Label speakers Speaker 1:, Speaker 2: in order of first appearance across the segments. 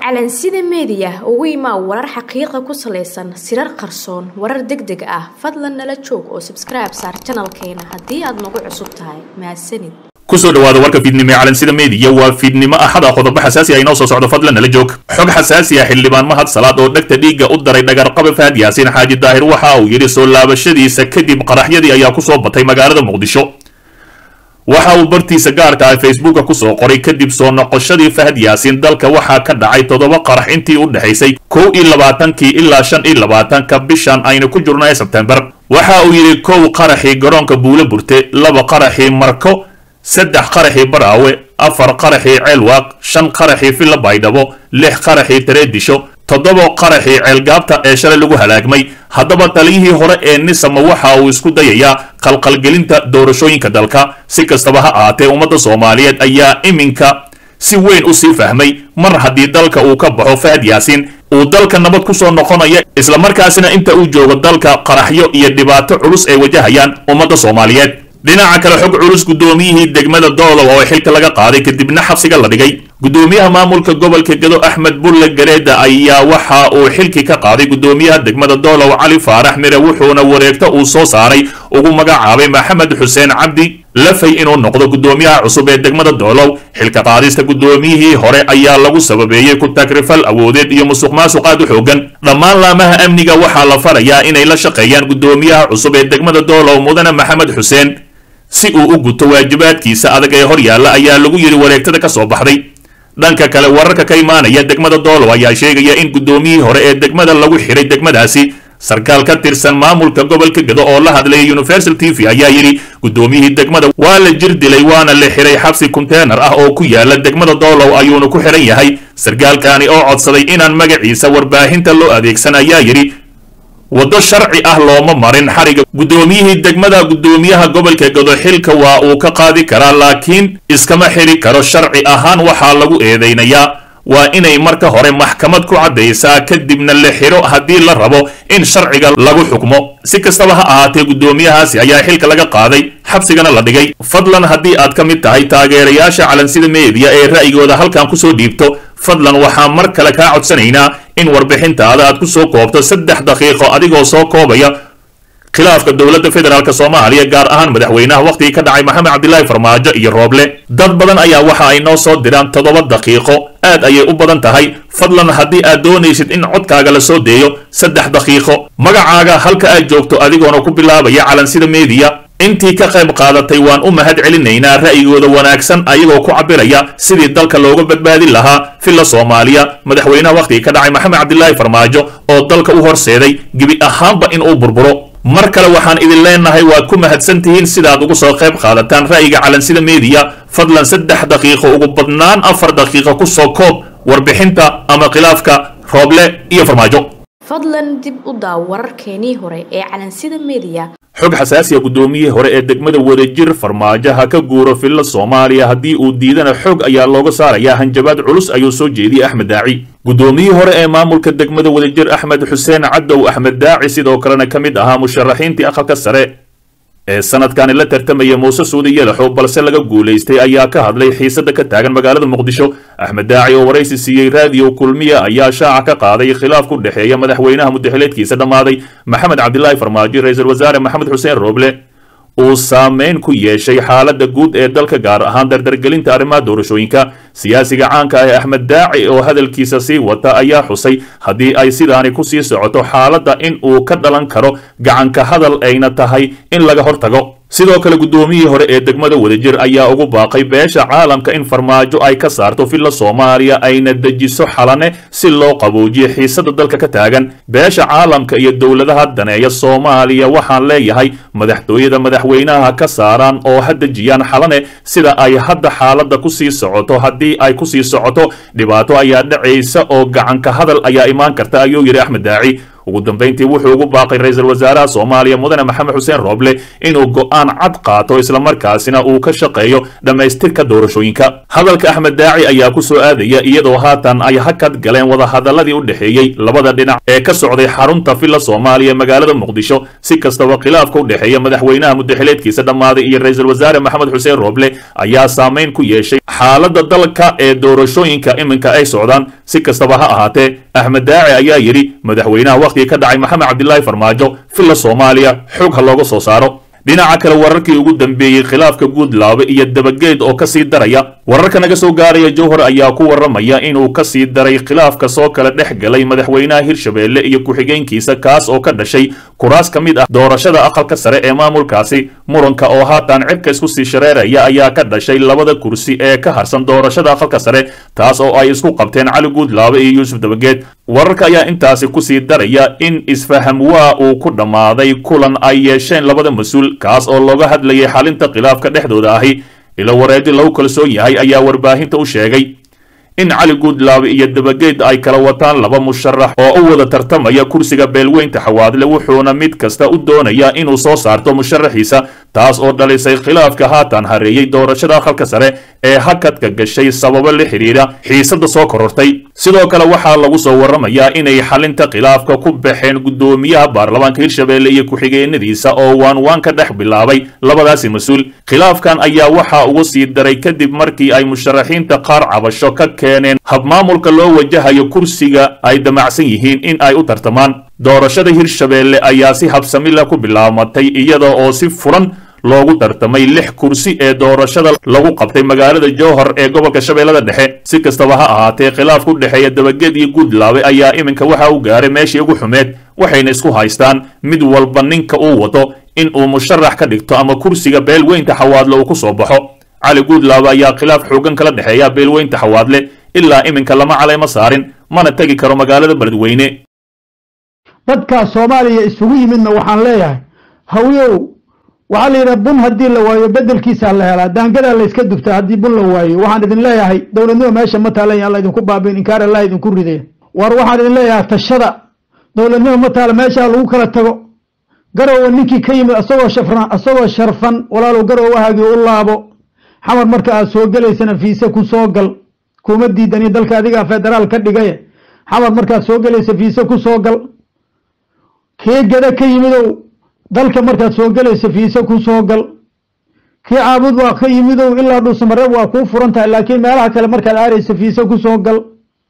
Speaker 1: calansida meediya ugu imaa warar xaqiiqa ku salaysan sirar qarsoon warar deg deg ah fadlan nala joog oo sabskribe saar janalkeena haddii aad nagu cusub tahay mahadsanid
Speaker 2: kusoo dhawaada warka fiidnimo ee calansida meediya waa fiidnimo axada qodobo xasaasi ah inoo soo socdo fadlan nala joog xog xasaasi ah xildhibaan mahad salaad oo dhegta dhiigga u daray dhagarqabe fahad yaasiin xaaji daahir waxa uu yidhi soo laabashadiisa kadib qaraxyadii ayaa kusoo batay magaalada muqdisho waxa uu bartiisa gaarka ah facebooka kusoo qoray kadib soo noqoshadii fahad yaasiin dalka waxaa ka dhacay toddoba qarax intii u dhexaysay kow iyo labaatankii ilaa shan iyo labaatanka bishan aynu ku jirno ee sebtembar waxa uu yidhi kow qaraxii garoonka buulo burte laba qaraxii marko saddex qaraxii baraawe afar qaraxii ceelwaaq shan qaraxii filla baydhabo lix qaraxii tareedisho toddoba qaraxii ceelgaabta ee shalay lagu halaagmay haddaba taliyihii hore ee nisama waxa uu isku dayayaa qalqalgelinta doorashooyinka dalka si kastaba ha ahaatee ummadda soomaaliyeed ayaa iminka si weyn u sii fahmay mar haddii dalka uu ka baxo fahad yaasiin uu dalka nabad ku soo noqonaya islamarkaasina inta uu joogo dalka qaraxyo iyo dhibaato culus ay wajahayaan ummadda soomaaliyeed dhinaca kale xog culus guddoomiyihii degmada doolow oo xilka laga qaaday kadibna xabsiga la dhigay guddoomiyaha maamulka gobolka gedo axmed bulle gareeda ayaa waxa uu xilkii ka qaaday guddoomiyaha degmada doolow cali faarax mire wuxuuna wareegto uu soo saaray ugu magacaabay maxamed xuseen cabdi lafay inuu noqdo guddoomiyaha cusub ee degmada doolow xilka qaadista guddoomiyihii hore ayaa lagu sababeeyey ku tagrifal awoodeed iyo musuq maasuq aad u xoogan dhammaan laamaha amniga waxaa la farayaa inay la shaqeeyaan guddoomiyaha cusub ee degmada doolow mudane maxamed xuseen si uu u guto waajibaadkiisa adag ee hor yaalla ayaa lagu yidhi wareegtada ka soo baxday dhanka kale wararka ka imaanaya degmada doolow ayaa sheegaya in guddoomiyihii hore ee degmada lagu xiray degmadaasi sarkaal ka tirsan maamulka gobolka gedo oo la hadlayay universal t v ayaa yidhi guddoomiyihii degmada waa la jir dilay waana la xiray xabsi konteenar ah oo ku yaala degmada doolow ayuuna ku xiran yahay sarkaalkaani oo codsaday inaan magaciisa warbaahinta loo adeegsan ayaa yidhi waddo sharci ah looma marin xariga guddoomiyihii degmada guddoomiyaha gobolka gedo xilka waa uu ka qaadi karaa laakiin iskama xiri karo sharci ahaan waxaa lagu eedaynayaa waa inay marka hore maxkamad ku caddaysaa kadibna la xiro haddii la rabo in sharciga lagu xukmo si kastaba ha ahaatee guddoomiyahaasi ayaa xilka laga qaaday xabsigana la dhigay fadlan haddii aad ka mid tahay taageerayaasha calansida meediya ee ra'yigooda halkan kusoo dhiibto fadlan waxaan mar kale kaa codsanaynaa in warbixintaada aad ku soo koobto saddex daqiiqo adigoo soo koobaya khilaafka dowladda federaalk soomaaliya gaar ahaan madaxweynaha wakhtigii ka dhacay maxamed cabdilaahi farmaajo iyo rooble dad badan ayaa waxa ay noo soo diraan toddoba daqiiqo aad ayay u badan tahay fadlan haddii aad doonaysid in codkaaga la soo deeyo saddex daqiiqo magacaaga halka aad joogto adigoona ku bilaabaya calansida meediya intii ka qayb qaadatay waan u mahad celinaynaa ra'yigooda wanaagsan ayagoo ku cabiraya sidii dalka looga badbaadin lahaa filla soomaaliya madaxweynaha wakhtigii ka dhacay maxamed cabdilaahi farmaajo oo dalka u horseeday gebi ahaanba in uu burburo mar kale waxaan idin leenahay waad ku mahadsan tihiin sidaad ugu soo qayb qaadataan ra'yiga calansida meediya fadlan saddex daqiiqo ugu badnaan afar daqiiqo ku soo koob warbixinta ama khilaafka rooble iyo farmaajo
Speaker 1: fadlan dib u daaw wararkeenii hore ee calansida meediya
Speaker 2: xog xasaasiya guddoomiyihii hore ee degmada wadajir farmaajo ha ka guuro filla soomaaliya haddii uu diidana xoog ayaa looga saarayaa hanjabaad culus ayuu soo jeediyey axmed daaci guddoomiyihii hore ee maamulka degmada wadajir axmed xuseen cadow axmed daaci sidoo kalena ka mid ahaa musharaxiintii aqalka sare ee sanadkani la tartamaya muuse suudi yalaxow balse laga guulaystay ayaa ka hadlay xiisada ka taagan magaalada muqdisho axmed daaci oo waraysi siiyey raadiyo kulmiya ayaa shaaca ka qaaday khilaaf ku dhexeeya madaxweynaha mudaxileedkiisa dhammaaday maxamed cabdilaahi farmaajo ra-iisul wasaare maxamed xuseen rooble uu saameyn ku yeeshay xaaladda guud ee dalka gaar ahaan dardargelinta arrimaha doorashooyinka siyaasiga caanka ah ee axmed daaci oo hadalkiisa sii wata ayaa xusay haddii ay sidaani ku sii socoto xaaladda in uu ka dhalan karo gacanka hadal ayna tahay in laga hortago sidoo kale guddoomiyihii hore ee degmada wadajir ayaa ugu baaqay beesha caalamka in farmaajo ay ka saarto filla soomaaliya ayna dejiso xalane si loo qaboojiyo xiisada dalka ka taagan beesha caalamka iyo dowladaha daneeya soomaaliya waxaan leeyahay madaxtooyada madaxweynaha ka saaraan oo ha dejiyaan xalane sida ay hadda xaaladda ku sii socoto haddii ay kusii socoto dhibaato ayaa dhacaysa oo gacanka hadal ayaa imaan karta ayuu yidhi axmed daaci ugu dambayntii wuxuu ugu baaqay ra-iisul wasaaraha soomaaliya mudane maxamed xuseen rooble inuu go'aan cad qaato islamarkaasina uu ka shaqeeyo dhammaystirka doorashooyinka hadalka axmed daaci ayaa ku soo aadaya iyadoo haatan ay hakad galeen wadahadaladii u dhexeeyey labada dhinac ee ka socday xarunta villa soomaaliya magaalada muqdisho si kastaba khilaafka u dhexeeya madaxweynaha muddaxileedkiisa dhammaaday iyo ra-iisul wasaare maxamed xuseen rooble ayaa saameyn ku yeeshay xaaladda dalka ee doorashooyinka iminka ay socdaan si kastaba ha ahaatee axmed daaci ayaa yidhi madaxweynaha wakhtigii ka dhacay maxamed cabdilaahi farmaajo villa soomaaliya xog ha looga soo saaro dhinaca kale wararkii ugu dambeeyey khilaafka guudlaabe iyo dabageed oo kasii daraya wararka naga soo gaaraya jowhar ayaa ku waramaya inuu kasii daray khilaafka soo kala dhex galay madaxweynaha hirshabeelle iyo ku-xigeenkiisa kaas oo ka dhashay kuraas ka mid ah doorashada aqalka sare ee maamulkaasi muranka oo haatan cirka isku sii shareeraya ayaa ka dhashay labada kursi ee ka harsan doorashada aqalka sare taas oo ay isku qabteen cali guudlaabe iyo yuusuf dabageed wararka ayaa intaasi kusii daraya in isfaham waa uu ku dhammaaday kulan ay yeesheen labada mas-uul kaas oo looga hadlayay xalinta khilaafka dhexdooda ahi ilo wareedi lagu kalsoon yahay ayaa warbaahinta u sheegay in cali guudlaabe iyo dabageed ay kala wataan laba musharax oo u wada tartamaya kursiga beelweynta xawaadle wuxuuna mid kasta u doonayaa inuu soo saarto musharaxiisa taas oo dhalisay khilaafka haatan hareeyey doorashada aqalka sare ee hakadka gashay sababo la xidhiidha xiisadda soo korortay sidoo kale waxaa lagu soo waramayaa inay xalinta khilaafka ku baxeen guddoomiyaha baarlamaanka hirshabeelle iyo ku-xigeenadiisa oo waan waan ka dhex bilaabay labadaasi mas-uul khilaafkan ayaa waxaa ugu sii daray kadib markii ay musharaxiinta qaar cabasho ka keeneen habmaamulka loo wajahayo kursiga ay damacsan yihiin in ay u tartamaan doorashada hirshabeelle ayaa si habsamila ku bilaamatay iyada oo si furan loogu tartamay lix kursi ee doorashada lagu qabtay magaalada jowhar ee gobolka shabeellada dhexe si kastaba ha ahaatee khilaafka u dhexeeya dabageed iyo guudlaabe ayaa iminka waxa uu gaaray meeshii ugu xumeed waxayna isku haystaan mid walba ninka uu wato in uu musharax ka dhigto ama kursiga beelweynta xawaadle uu ku soo baxo cali guudlaabe ayaa khilaaf xoogan kala dhexeeya beelweynta xawaadle ilaa iminka lama calayma saarin mana tegi karo magaalada beledweyne
Speaker 3: dadkaa soomaaliya isugu yimidna waxaan leeyahay hawyow waxaa la yidhaha bun haddii la waayo bedelkiisaa la helaa daangadaa layska dubtaa haddii bun la waayo waxaan idin leeyahay dowladnimo meesha ma taalan alla idinku baabiin inkaar allah idinku ridaya war waxaan idin leeyahay tashada dowladnimo ma taala meeshaa lagu kala tago garowa ninkii ka yimid asagoo shafran asagoo sharfan walaalow garowahaagii u laabo xamar marka aad soo gelaysana fiise ku soo gal kuma diidani dalka adigaa federaal ka dhigaye xamar markaad soo gelaysa fiise ku soo gal kii gada ka yimidow dalka markaad soo gelaysa fiise ku soo gal kii caabud waa ka yimidow ilaa dhuusamareeb waa kuu furan tahay laakiin meelaha kale markaad aaraysa fiise ku soo gal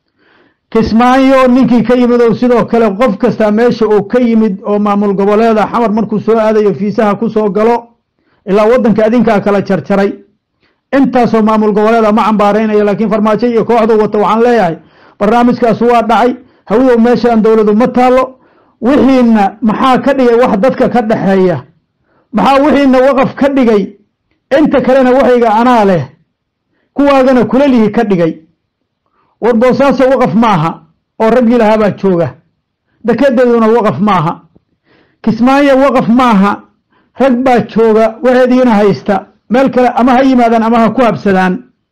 Speaker 3: kismaayo ninkii ka yimidow sidoo kale qof kasta meesha uu ka yimid oo maamul goboleeda xamar markuu soo aadayo fiisaha ku soo galo ilaa waddanka adinkaa kala jarjaray intaasoo maamul goboleeda ma cambaaraynayo laakiin farmaajo iyo kooxdu wata waxaan leeyahay barnaamijkaas waa dhacay hawidow meeshaan dowladu ma taalo wixiina maxaa ka dhigay wax dadka ka dhexeeya maxaa wixiina waqaf ka dhigay inta kalena waxayga anaa leh kuwaagana kulalihi ka dhigay war boosaaso waqaf maaha oo raggii lahaabaa jooga dekedeeduna waqaf maaha kismaayo waqaf maaha rag baa jooga waxeediina haysta meel kale ama ha yimaadaan ama ha ku habsadaan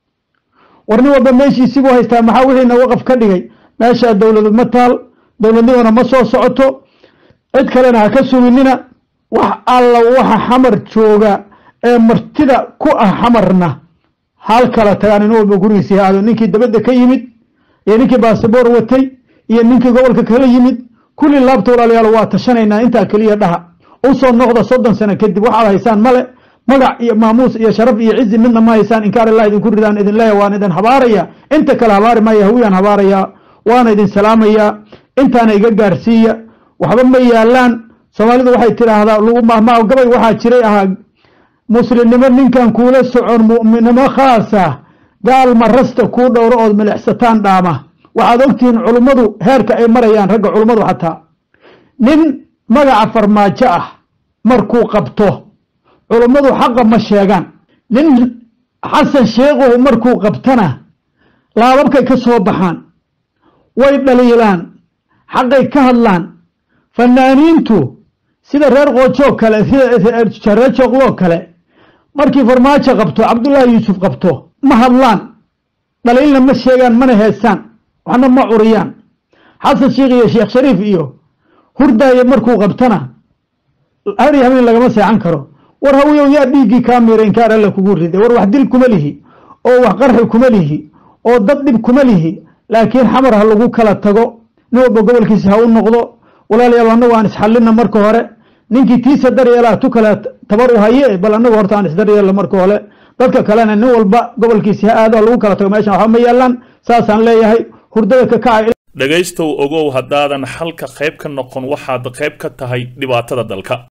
Speaker 3: war nin walba meeshiisiibuu haystaa maxaa wixiina waqaf ka dhigay meeshaa dowladu ma taal dowladnimona ma soo socoto cid kalena ha ka suginina wax alla waxa xamar jooga ee martida ku ah xamarna hal kala tagaan in walba gurigiisii aado ninkii dabadda ka yimid iyo ninkii basaboor watay iyo ninkii gobolka kala yimid kulli laabta walaalayaal waa tashanaynaa intaa keliya dhaha usoo noqda soddon sano kadib waxaad haysaan male magac iyo maamuus iyo sharaf iyo cizi midna ma haysaan inkaar illah idinku ridaan idin leeya waan idin habaaraya inta kale habaari maya hawiyaan habaarayaa waana idin salaamayaa intaana iga gaarsiiya waxba ma yaalaan soomaalidu waxay tidhaahdaa lagu mahmaa gabay waxaa jiray ahaa muslimnimo ninkan kuula socon mu'minnimo khaasa gaal marasta kuu dhowro ood milixsataan dhaama waxaad ogtihiin culummadu heerka ay marayaan ragga culummadu xataa nin magaca farmaajo ah markuu qabto culummadu xaqa ma sheegaan nin xasan sheekhuhu markuu qabtana laababkay ka soo baxaan way dhaliilaan xaqay ka hadlaan fanaaniintu sida reer qoojoo kale sida reer jooqloo kale markii farmaajo qabto cabdullaahi yuusuf qabto ma hadlaan dhaliilna ma sheegaan mana heesaan waxna ma curiyaan xasan sheekh iyo sheekh shariif iyo hurdaayo markuu qabtana hari habeen lagama seexan karo war hawiyow yaa dhiiggii kaa miira inkaar alla kugu riday war wax dil kuma lihi oo wax qarxi kuma lihi oo dad dhib kuma lihi laakiin xamar ha lagu kala tago nin walba gobolkiisa ha u noqdo walaalayaal annagu aan isxallina marka hore ninkii tiisa daryeelaa tu kale tabar u haye bal annagu horta aan isdaryeelno marka hore dadka kalena nin walba gobolkiisa ha aado ha lagu kala tago meeshan waxba ma yaalaan saasaan leeyahay hurdada ka kacay
Speaker 2: dhegaystow ogow haddaadan xalka qayb ka noqon waxaad qayb ka tahay dhibaatada dalka